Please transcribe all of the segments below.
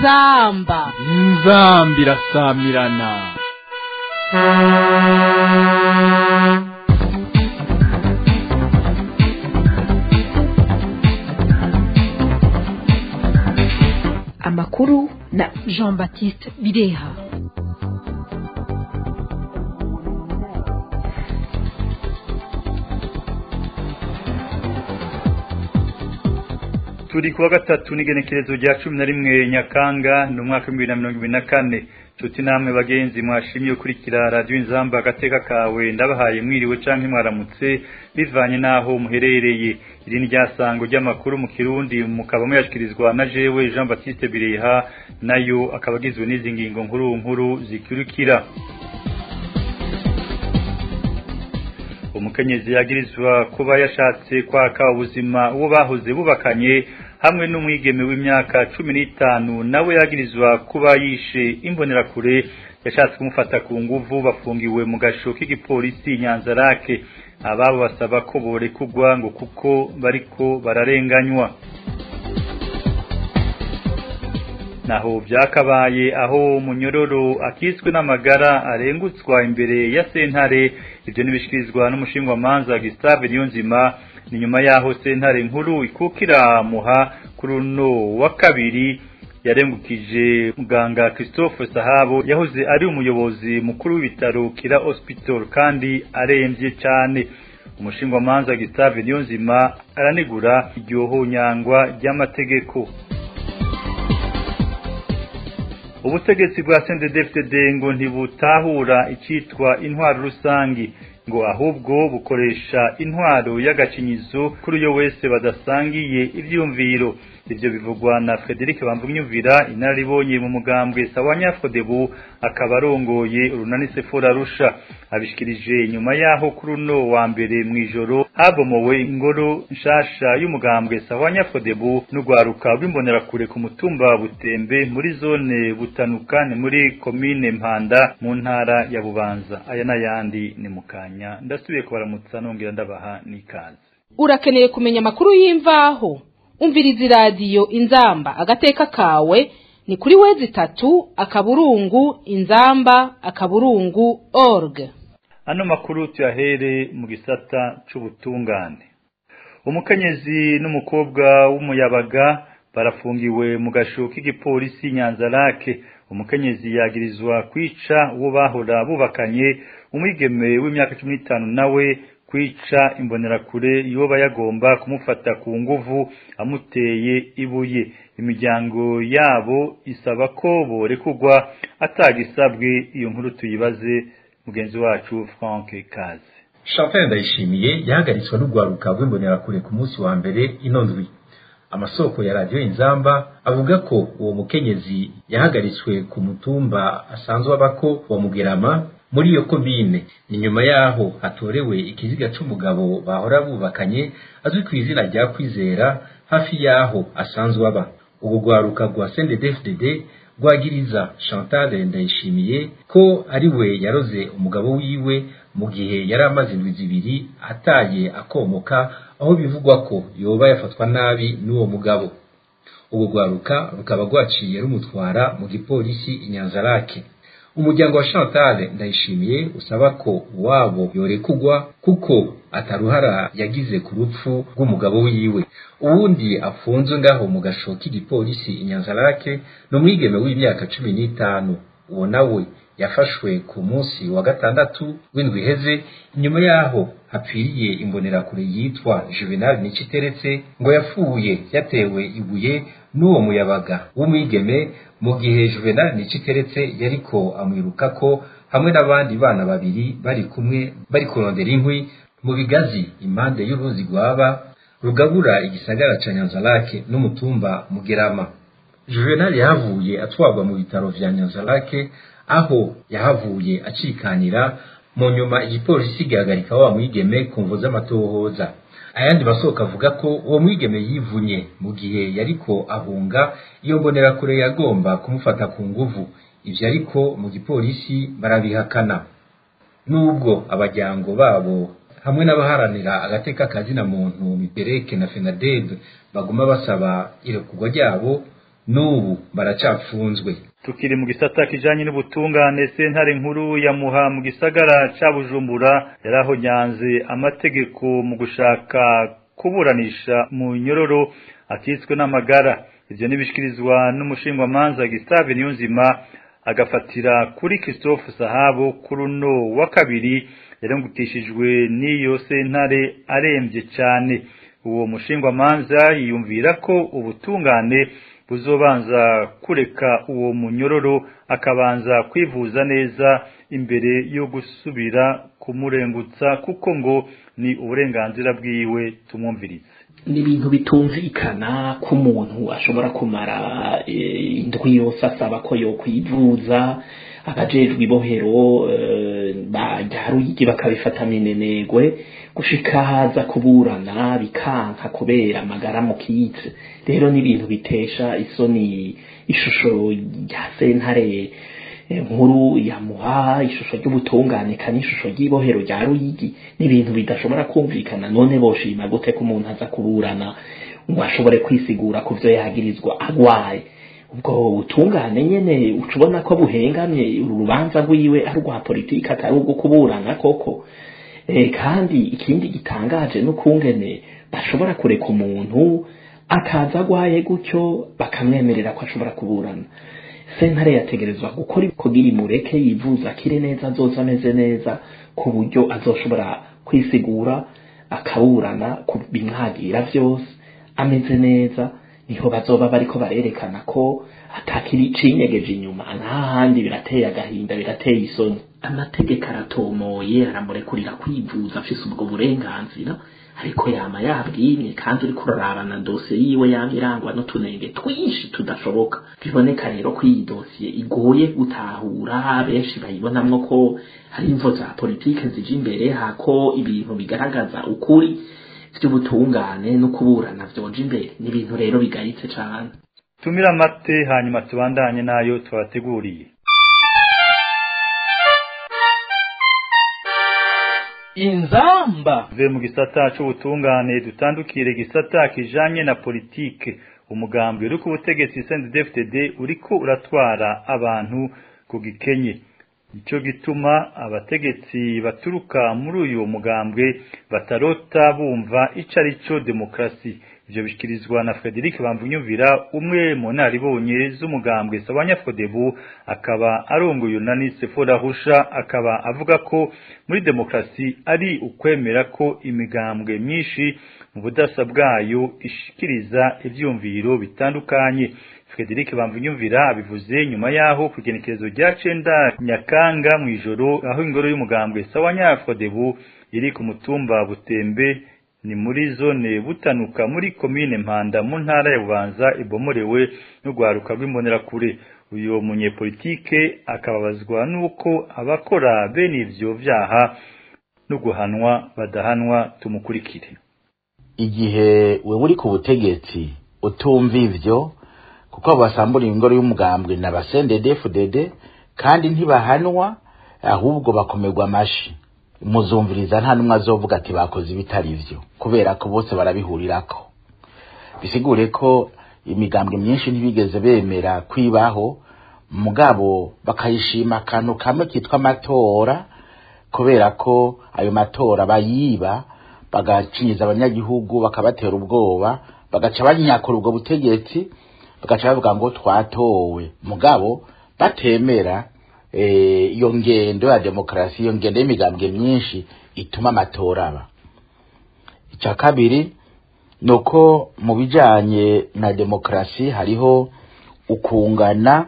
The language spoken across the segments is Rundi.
inzamba inzamba irasamirana amakuru na jean baptiste bireha turi kuwa gatatu n'igenekerezo rya cumi na rimwe nyakanga ni umwaka w'ibihumbi bibiri na mirongo ibiri na kane nshuti namwe bagenzi mwashimye gukurikira radiyo inzamba agateka kawe ndabahaye mwiriwe canke mwaramutse bivanye n'aho muherereye iri ni ryasango ry'amakuru mu kirundi mukaba muyashyikirizwa na jewe jean baptiste bireha nayo akaba agizwe n'izi ngingo nkuru nkuru zikurikira umukenyezi yagirizwa kuba yashatse kwaka ubuzima uwo bahoze bubakanye hamwe n'umwigeme w'imyaka cumi n'itanu nawe yagirizwa kuba yishe imbonerakure yashatse kumufata ku nguvu bafungiwe mu gasho k'igipolisi nyanzarake ababo basaba ko borekugwa ngo kuko bariko bararenganywa naho byakabaye aho munyororo akitswe n'amagara arengutswa imbere ya sentare ibyo nibishikirizwa n'umushinga manza Gustave Niyonzima ni nyuma yaho sentare nkuru ikukira muha kuri uno wa kabiri yarengukije muganga Christophe Sahabo yahoze ari umuyobozi mukuru w'ibitaro Kira Hospital kandi aremvye cyane umushinga manza Gustave Niyonzima aranegura iryoho nyangwa ry'amategeko ubutegetsi bwa CNDD-FDD ngo ntibutahura icitwa intwaro rusangi ngo ahubwo bukoresha intwaro y'agacinyizo kuri uyo wese badasangiye ivyumviro ivyo bivugwa na Frederic Bamvunyumvira inaribonye mu mugambwe Sawanya Fodebu akaba arongoye urunani Sefora Rusha abishikirije nyuma yaho kuri uno wa mbere mwijoro habomowe ingoro nshasha y'umugambwe Sawanya Fodebu n'ugwaruka rw'imbonera kure ku mutumba Butembe muri zone butanukane muri komine Mpanda mu ntara ya Bubanza aya n'ayandi ni mukanya ndasubiye kubaramutsa nongera ndabaha n'ikaze urakeneye kumenya amakuru y'imvaho umviriza iradiyo inzamba agateka kawe ni kuri wezi itatu akaburungu inzamba akaburungu org ano makuru tuyahere mu gisata c'ubutungane umukenyezi n'umukobwa w'umuyabaga barafungiwe mu gasho k'igipolisi nyanzarake umukenyezi yagirizwa kwica uwo bahora bubakanye umwigeme w'imyaka cumi n'itanu nawe kwica imbonerakure yoba yagomba kumufata ku nguvu amuteye ibuye imiryango yabo isaba ko borekugwa atagisabwe iyo nkuru tuyibaze mugenzi wacu Frank Kaze Chantal Ndayishimiye yahagaritswe n'urwaruka rw'imbonerakure ku munsi wa mbere ino ndwi amasoko ya radiyo inzamba avuga ko uwo mukenyezi yahagaritswe ku mutumba asanzwe abako wa Mugerama muri iyo komine ni nyuma yaho hatorewe ikiziga c'umugabo bahora bubakanye azwi ku izina rya kwizera hafi yaho asanzwe aba ubu rwaruka rwa CNDD-FDD rwagiriza Chantal Ndayishimiye ko ari we yaroze umugabo wiwe mu gihe yari amaze indwi zibiri ataye akomoka aho bivugwa ko yoba yafatwa nabi n'uwo mugabo ubu rwaruka rukaba rwaciye rumutwara mu gipolisi inyanzarake umuryango wa Chantal ndayishimiye usaba ko wabo yorekugwa kuko ataruhara yagize ku rupfu rw'umugabo wiwe uwundi afunzwe ngaho mu gasho k'igipolisi inyanzarake ni umwigeme w'imyaka cumi n'itanu uwo nawe yafashwe ku munsi wa gatandatu w'indwi iheze inyuma yaho hapfiriye imbonerakure yitwa Juvenal Niciteretse ngo yapfuye yatewe ibuye n'uwo muyabaga w'umwigeme mu gihe Juvenal Niciteretse yariko amwirukako hamwe n'abandi bana babiri bari kumwe bari kurondera inkwi mu bigazi impande y'uruzi rwaba rugabura igisagara ca Nyanzarake n'umutumba Mugerama Juvenal yahavuye atwarwa mu bitaro vya Nyanzarake aho yahavuye acikanira mu nyuma igipolisi gihagarika wa mwigeme ku mvo z'amatohoza ayandi masoko avuga ko uwo mwigeme yivunye mu gihe yariko ahunga iyo mbonerakure yagomba kumufata ku nguvu ivyo ariko mu gipolisi barabihakana nubwo abajyango babo hamwe n'abaharanira agateka kazina muntu mipereke na fenadeb baguma basaba irekurwa ryabo n'ubu baracapfunzwe tukiri mu gisata kijanye n'ubutungane sentare nkuru ya muha mu gisagara ca bujumbura yarahonyanze amategeko mu gushaka kuburanisha mu nyororo akitswe n'amagara ivyo nibishikirizwa n'umushingwamanza Gustave Niyonzima agafatira kuri Christophe Sahabo kuri uno wa kabiri yarungutishijwe n'iyo sentare aremvye cane uwo mushingwamanza yiyumvira ko ubutungane buzobanza kureka uwo munyororo akabanza kwivuza neza imbere yo gusubira kumurengutsa kuko ngo ni uburenganzira bwiwe tumwumvirize ni ibintu bitumvikana ko umuntu ashobora kumara indwi yose asaba ko yo kwivuza abajejwe ibohero bajya ruyigi bakabifata minenegwe gushika haza kuburana bikanka kubera amagara mu kitse rero ni ibintu bitesha isoni ishusho rya sentare nkuru yamuha ishusho ry'ubutungane kandi ishusho ry'ibohero rya ruyigi ni ibintu bidashobora kumvikana none boshima gute ko umuntu aza kuburana ngo ashobore kwisigura ku byo yagirizwa agwaye ubwo butungane nyene ucubona ko buhengamye urubanza rwiwe ari rwa politiki atari ubwo kuburana koko e, kandi ikindi gitangaje n'ukungene bashobora kureka umuntu akaza agwaye gutyo bakamwemerera ko ashobora kuburana sentare yategerezwa gukora kugira imureke yivuza akire neza azoza ameze neza ku buryo azoshobora kwisigura akaburana ku bimwagira vyose ameze neza niho bazoba bariko barerekana ko atakiri cinyegeje inyuma n'ahandi birateye agahinda birateye isoni amategeko aratomoye aramurekurira kwivuza afise ubwo burenganzira ariko yama yabwimye kandi uriko urarabana dosiye yiwe yama irangwa n'utunenge twinshi tudashoboka biboneka rero ko iyi dosiye igoye gutahura benshi bayibonamwo ko hari imvo za politike zija imbere hako ibintu bigaragaza ukuri vy'ubutungane no kuburana vyoja imbere ni ibintu rero bigayitse cane tumira amate hanyuma tubandanye nayo twabateguriye inzamba ve mu gisata c'ubutungane dutandukire gisata kijanye na politike umugambi uri ku butegetsi CNDD-FDD uriko uratwara abantu ku gikenye nicyo gituma abategetsi baturuka muri uyu mugambwe batarota bumva ico ari cyo demokarasi ivyo bishikirizwa na Frederic Bamvunyumvira umwe mu naribonye z'umugambwe Sabanyafodebu akaba arongoye unani Sefora Husha akaba avuga ko muri demokarasi ari ukwemera ko imigambwe myinshi mu budasa bwayo ishikiriza ivyumviro bitandukanye Frederic Bamvunyumvira abivuze nyuma yaho kugenekerezo rya cenda Nyakanga mu ijoro aho ingoro y'umugambwe Sabanyafodebu iri ku mutumba Butembe ni muri zone butanuka muri komine Mpanda mu ntara ya Bubanza ibomorewe n'ugwaruka rw'imbonerakure uyo munyepolitike akababazwa nuko abakora bene ivyo vyaha no guhanwa badahanwa tumukurikire igihe we uri ku butegetsi utumva ivyo kuko basambura ingoro y'umugambwe na basendedefudede kandi ntibahanwa ahubwo bakomerwa amashi muzumviriza nta n'umwe azovuga ati bakoze ibitari ivyo kubera ko bose barabihurirako bisigure ko imigambwe myinshi ntibigeze bemera kwibaho mugabo bakayishima akantu kamwe kitwa amatora kubera ko ayo matora bayiba bagacinyiza abanyagihugu bakabatera ubwoba bagaca banyakura ubwo butegetsi bagaca bavuga ngo twatowe mugabo batemera iyo ngendo ya demokarasi iyo ngendo y'imigambwe myinshi ituma amatora aba icya kabiri ni uko mu bijyanye na demokarasi hariho ukungana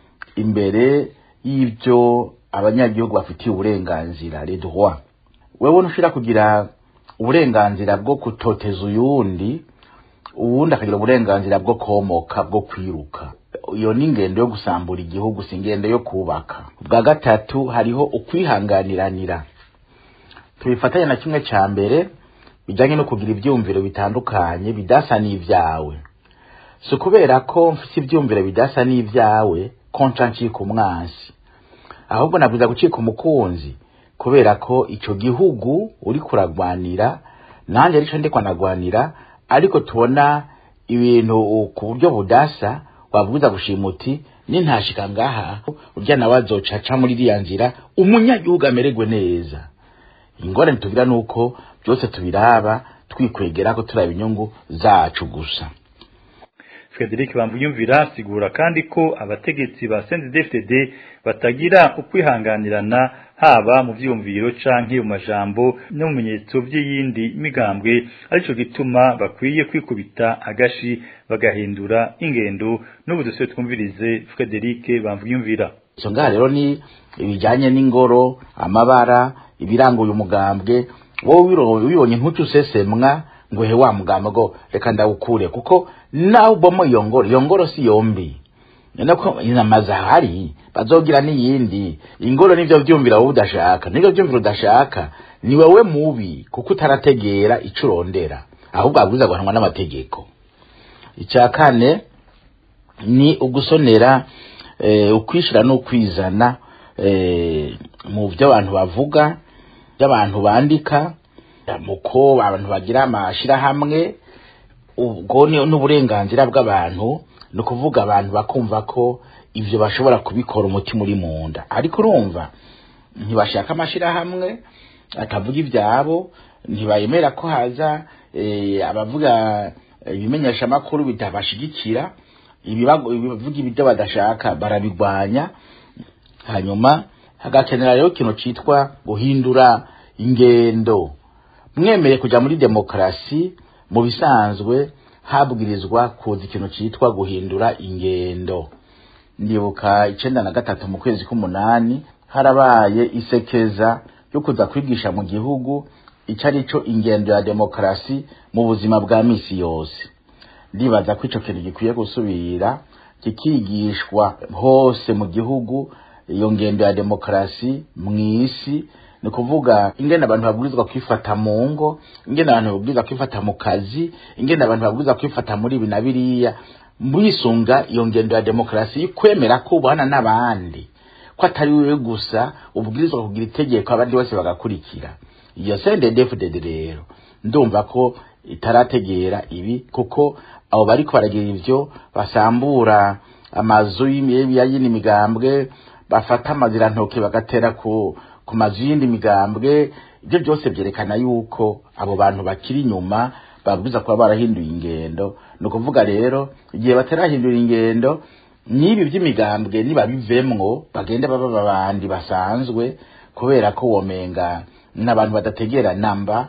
imbere y'ibyo abanyagihugu bafitiye uburenganzira redwa wewe ntushobora kugira uburenganzira bwo kutoteza uyundi uwundi akagira uburenganzira bwo komoka bwo kwiruka iyo ni ingendo yo gusambura igihugu si ingendo yo kubaka bwa gatatu hariho ukwihanganiranira tubifatanya na kimwe cya mbere bijyanye no kugira ibyumviro bitandukanye bidasa n'ibyawe si ukubera ko mfite ibyumviro bidasa n'ibyawe ko nca ncika umwansi ahubwo nabwiza gucika umukunzi kubera ko icyo gihugu uri kuragwanira nanjye aricyo ndi kwanagwanira ariko tubona ibintu ku buryo budasa wabwiza gushima uti nintashika ngaha urya nawe azoca aca muri iriya nzira umunyagihugu amererwe neza ingorane tugira nuko byose tubiraba twikwegera ko turaba inyungu zacu gusa Frederic Bambuyumvira asigura kandi ko abategetsi ba CNDD-FDD batagira ukwihanganirana haba mu vyumviro canke mu majambo no mu bimenyetso vy'iyindi migambwe arico gituma bakwiye kwikubita agashi bagahindura ingendo n'ubu dusubire twumvirize Frederic Bambuyumvira izo ngaha rero ni ibijyanye n'ingoro amabara ibiranga uyu mugambwe wowe wibonye ntuce usesemwa ngo he wa mugambwe ngo reka ndawukure kuko nawe ubamo iyo ngoro iyo ngoro si yombi nako inama zahari bazogira n'iyindi ingoro nivyo vyumvira wowe udashaka nivyo vyumvira udashaka ni wewe mubi kuko utarategera ico urondera ahubwo abwiza guhanwa n'amategeko icya kane ni ugusonera eh, ukwishira n'ukwizana eh, mu byo abantu bavuga by'abantu bandika muko abantu bagira amashirahamwe ubwo ni n'uburenganzira bw'abantu ni ukuvuga abantu bakumva ko ibyo bashobora kubikora umutima uri mu nda ariko urumva ntibashaka amashirahamwe atavuga ibyabo ntibayemera ko haza abavuga ibimenyeshamakuru bitabashigikira ibivuga ibyo badashaka barabigwanya hanyuma hagakenera rero ikintu cyitwa guhindura ingendo mwemeye kujya muri demokarasi mu bisanzwe habwirizwa kuza ikintu cyitwa guhindura ingendo ndibuka icenda na gatatu mu kwezi k'umunani harabaye isekeza yo kuza kwigisha mu gihugu icyo ari cyo ingendo ya demokarasi mu buzima bwa misi yose ndibaza ko icyo kintu gikwiye gusubira kikigishwa hose mu gihugu iyo ngendo ya demokarasi mu isi ni ukuvuga ingene abantu babwirizwa kwifata mu ngo ingene abantu babwirizwa kwifata mu kazi ingene abantu babwirizwa kwifata muri ibi na biriya mwisunga iyo ngendo ya demokarasi kwemera ko ubana n'abandi ko atari wewe gusa ubwirizwa kugira itegeko abandi bose bagakurikira iyo CNDD-FDD rero ndumva ko itarategera ibi kuko abo bariko baragira ivyo basambura amazu y'iyindi migambwe bafata amazirantoke bagatera ku ku mazu y'indi migambwe ibyo byose byerekana yuko abo bantu bakiri inyuma babwiza kuba barahinduye ingendo ni ukuvuga rero igihe batarahindura ingendo n'ibi by'imigambwe nibabivemwo bagende baba babandi basanzwe kubera ko womenga n'abantu badategera namba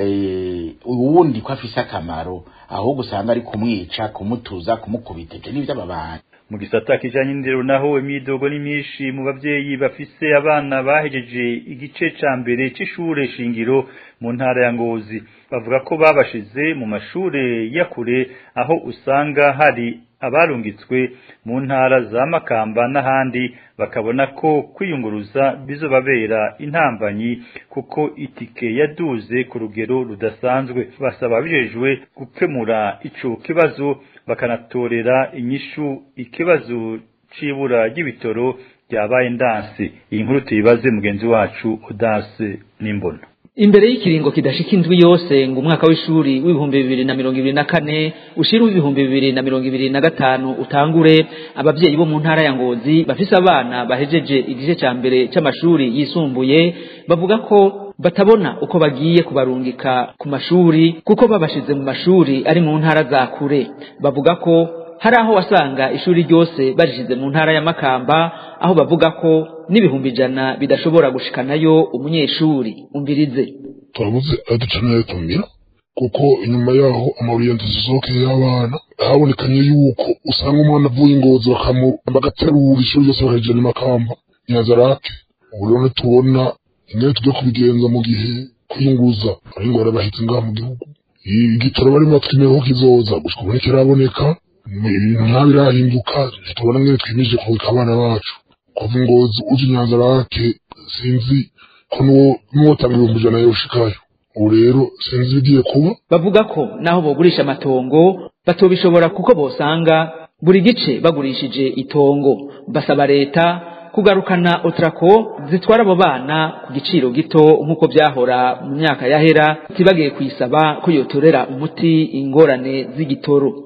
uwundi ko afise akamaro ahubwo usanga ari kumwica kumutuza kumukubita ibyo ni iby'ababantu mu gisata kijanye n'indero naho imidogo ni myinshi mu bavyeyi bafise abana bahejeje igice ca mbere c'ishure shingiro mu ntara ya Ngozi bavuga ko babashize mu mashure ya kure aho usanga hari abarungitswe mu ntara za Makamba n'ahandi bakabona ko kwiyunguruza bizobabera intambanyi kuko itike yaduze ku rugero rudasanzwe basaba bijejwe gukemura ico kibazo bakanatorera inyishu ikibazo c'ibura ry'ibitoro ryabaye ndansi iyi nkuru tuyibaze mugenzi wacu Odanse Nimbona imbere y'ikiringo kidashika indwi yose ngo umwaka w'ishuri w'ibihumbi bibiri na mirongo ibiri na kane ushira w'ibihumbi bibiri na mirongo ibiri na gatanu utangure abavyeyi bo mu ntara ya ngozi bafise abana bahejeje igice ca mbere c'amashuri yisumbuye bavuga ko batabona uko bagiye kubarungika ku mashuri kuko babashize mu mashuri ari mu ntara za kure bavuga ko hari aho wasanga ishuri ryose barishize mu ntara ya Makamba aho bavuga ko n'ibihumbi ijana bidashobora gushikanayo umunyeshuri umvirize turabuze aducanira tumira kuko inyuma yaho amaburiyanti zizokeye y'abana habonekanye yuko usanga umwana avuye ingozi bagaterura ishuri ryose bakajana Makamba Nyazarake ubu rero tubona ingene tujya kubigenza mu gihe kwiyunguza ari ingwara bahitse ngaha mu gihugu igitoro barimo batwimira ko kizoza gushika ubu ntikiraboneka ibintu ntabirahinduka ntitubona ngene twimije kubika abana bacu kuva ingozi uje inyanza rake sinzi ko nuwotanga ibihumbi ijana yoshikayo ubu rero sinzi ibigiye kuba bavuga ko naho bogurisha amatongo batobishobora kuko bosanga buri gice bagurishije itongo basaba leta kugarukana otrako zitwara abo bana ku giciro gito nk'uko byahora mu myaka yahera tibagiye kuyisaba ko yotorera umuti ingorane z'igitoro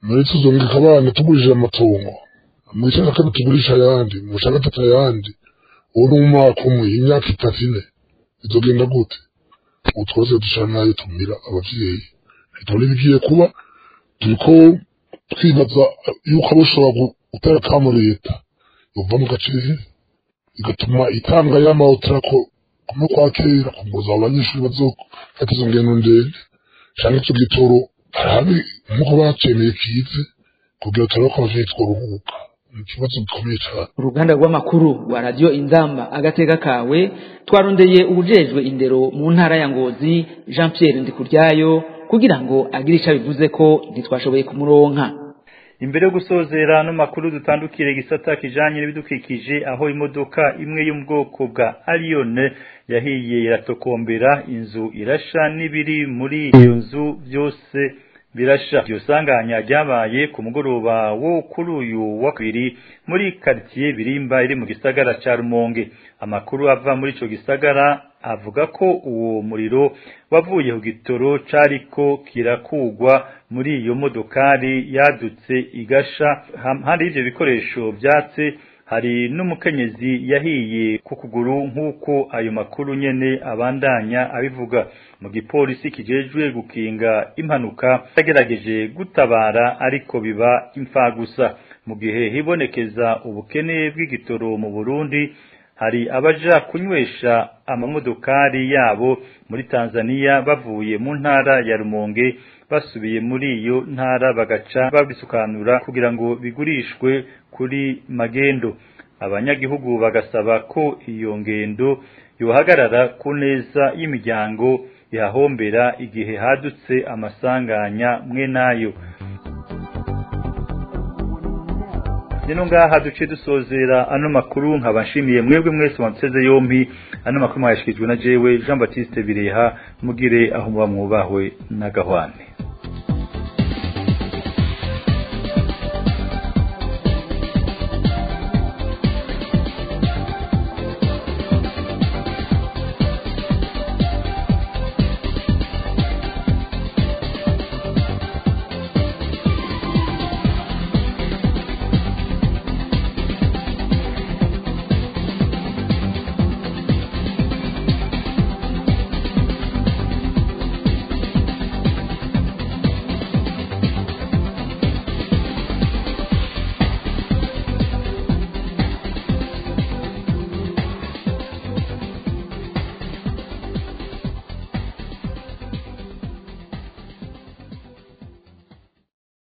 muri tuzongeka abana tugurishije amatongo mu gice cya kabiri tugurisha ayandi mu cya gatatu ayandi ubu ni umwaka umwe imyaka itatu ine bizogenda gute ubu twose dushaka nayo tumira abavyeyi ntitubona ibigiye kuba turiko twibaza yuko abo ushobora gutera kamo leta yova mu gace igatuma itanga y'amahoterako kumwe kwa kera kunguruza abo banyeshuri bazofata izo ngendo ndende canke ico gitoro harabe nk'uko bacemeye kize kugira turabe ko abavyeyi tworuhuka ni ikibazo gikomeye cane uruganda rw'amakuru rwa radiyo inzamba agateka kawe twarondeye ubujejwe indero mu ntara ya ngozi jean pierre ndikuryayo kugira ngo agire icyo abivuze ko ntitwashoboye kumuronka imbere yo gusozera ano makuru dutandukire igisata kijanye n'ibidukikije aho imodoka imwe yo mu bwoko bwa Allione yahiye iratokombera inzu irasha n'ibiri muri iyo nzu byose birasha iryo sanganya ryabaye ku mugoroba wo kuri uyu wa kabiri muri quartier birimba iri mu gisagara ca Rumonge amakuru ava muri ico gisagara avuga ko uwo muriro wavuye ku gitoro cariko kirakugwa muri iyo modokari yadutse igasha hari ivyo bikoresho vyatse hari n'umukenyezi yahiye ku kuguru nk'uko ayo makuru nyene abandanya abivuga mu gipolisi kijejwe gukinga impanuka yagerageje gutabara ariko biba imfagusa mu gihe hibonekeza ubukene bw'igitoro mu Burundi hari abaja kunywesha amamodokari yabo muri Tanzania bavuye mu ntara ya Rumonge basubiye muri iyo ntara bagaca babisukanura kugira ngo bigurishwe kuri magendo abanyagihugu bagasaba ko iyo ngendo yohagarara ku neza y'imiryango yahombera igihe hadutse amasanganya mwe nayo Nino ngaha duce dusozera ano makuru nkabashimiye mwebwe mwese wanseze yompi ano makuru mwashikijwe na jewe Jean Baptiste Bireha mugire aho muba mwubahwe na gahwane